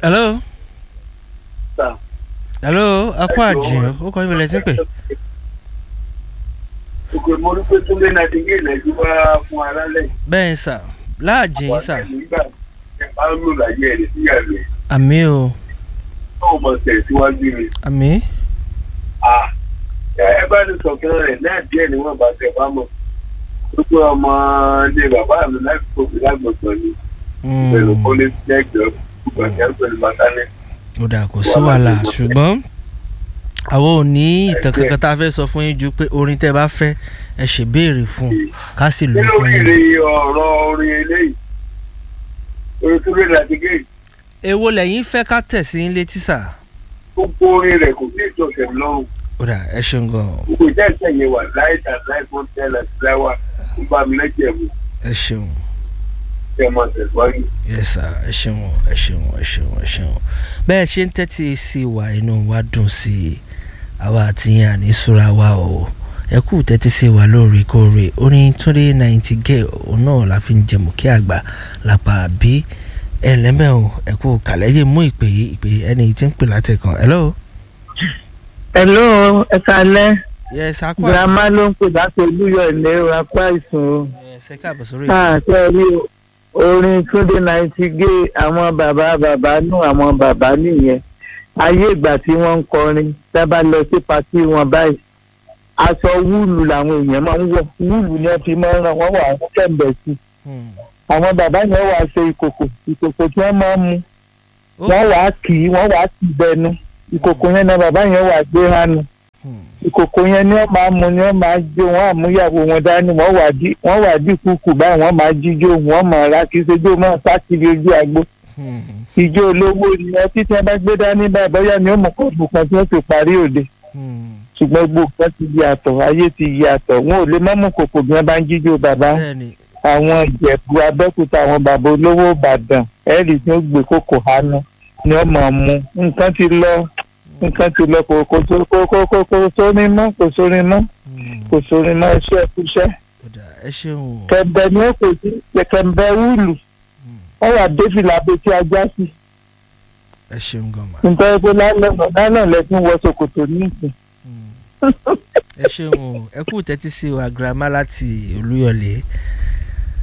hello Sir. hello akọ àjìn ó kọ́ ìbẹ̀lẹ̀ tí ń pè. òkè mo rí pé túnbẹ̀ náà ti gé ìlẹ́jú wá fún alálẹ̀. bẹ́ẹ̀ sà láàjìn sà nígbà ẹ bá ń lò láyé ẹ̀ sí àlẹ́ àmì o tó mọ̀ tẹ̀ síwájú ni. àmì Ah, ẹ bá ní sọ̀kan rẹ̀ náà díẹ̀ ni wọ́n bá tẹ̀ bá mọ̀. gbogbo ọmọ ilé bàbá mi láti tóbi lágbọ̀gbọ̀n ni pẹ̀lú kọ́lé lẹ́gbẹ̀ẹ́ gbọ̀ngàn pẹ̀lú bàtálẹ̀. ó dà kó sí wàhálà ṣùgbọ́n àwọn ò ní ìtàn kankan tá a fẹ́ sọ fún yín ju pé orin tẹ́ bá fẹ́ ẹ ṣe béèrè fún un ká sì lò ó nínú fún yín. ìrìn ọ̀rọ̀ orin eléyìí orin tó lè láti gé èwo lẹ́yìn fẹ́ ká tẹ̀ sí ilé tísà. gbogbo orin rẹ̀ kò sí ìtọ̀sẹ̀ lọ́rùn ó dà ẹ ṣeun gan gbogbo ìjà ìṣẹ̀yẹ wà láì tà láì fún tẹ́lẹ̀ síláwà ń bá mi lẹ́jẹ̀ mu ẹ ṣeun kẹ́ ẹ máa tẹ̀síwájú. yes sir ẹ ṣeun ẹ ṣeun ẹ ṣeun ẹ ṣeun bẹ́ẹ̀ ṣe ń tẹ́tí sí wa inú wa dùn sí i àwa àti yín àní súra wa o ẹ kú tẹ́tí sí wa lóòrèkóòrè orin túndé náìtì gẹ̀ òun náà la fi ń jẹmú kí àgbà lápá bí ẹ lẹ́mẹ̀ o ẹ kú kàlẹ́yẹ mú ìpè yìí ìpè ẹni tí ń pè látẹ̀kàn hello. hello ẹ kalẹ yes akwa girama ló ń pè láti olúyọ ilé apá ìsùn yes ẹ káàbọ̀ sórí o àṣẹ rí orin túnde náìtì gé àwọn bàbá bàbá nù àwọn bàbá nìyẹn ayé ìgbà tí wọ́n ń kọrin sábà lọ sí patí wọn báyìí aṣọ wúlù làwọn èèyàn máa ń wọ̀ wúlù ni wọ́n fi máa ń ràn wọ́n wà àwọn kẹ̀mbẹ̀ sí Hmm. àwọn bàbá yẹn wà ṣe ìkòkò ìkòkò tí wọ́n máa ń mu Ó. wọ́n wà á kì í wọ́n wà á kì í bẹnu ìkòkò yẹn náà bàbá yẹn wà á gbé hánu Hmm. ìkòkò yẹn ni wọ́n máa mu ni wọ́n máa jó wọ́n àmúyàwó wọn dání wọ́n wà dí wọ́n wà dí kúkú báyìí wọ́n máa jíjó wọ́n máa ra kí sójú máa sákìrì ojú àgbo Hmm. ìjó olówó ni ọtí tí wọ́n bá gbé dání báyìí bóyá ni ó mọ kóòtù kan tí wọ́n ti parí òde Hmm. ṣùgbọ́n gbogbo nǹkan ti yàtọ̀ ayé ti yàtọ̀ wọn ò lè má mú kòkò bí wọ́n bá ń jíjó bàbá bẹ́ẹ̀ni àwọn ìjẹ̀bú abẹ́kúta àwọn bàbá olówó ìbàdàn ẹ̀rì tí ó gbé kókò hánú ni wọ́n máa mú nǹkan ti lọ nǹkan ti lọ kò kò tó kò kò kò kò sórin mọ́ kò sórin mọ́ Hmm. kò sórin mọ́ iṣẹ́ ìkúṣẹ́ ó dà ẹ ṣeun kẹ̀mbẹ́ ni ó kò sí kẹ̀mbẹ́ wúlù Hmm. wọ́n wà défìlà abetí ajá sí ẹ ṣeun gan ma. nítorí pé lálẹ́ lálẹ́ lẹ́sìn wọ ṣòkòtò ní ìsìn ẹ ṣeun o ẹ kú tẹ́tí sí wa girama láti olúyọ̀lé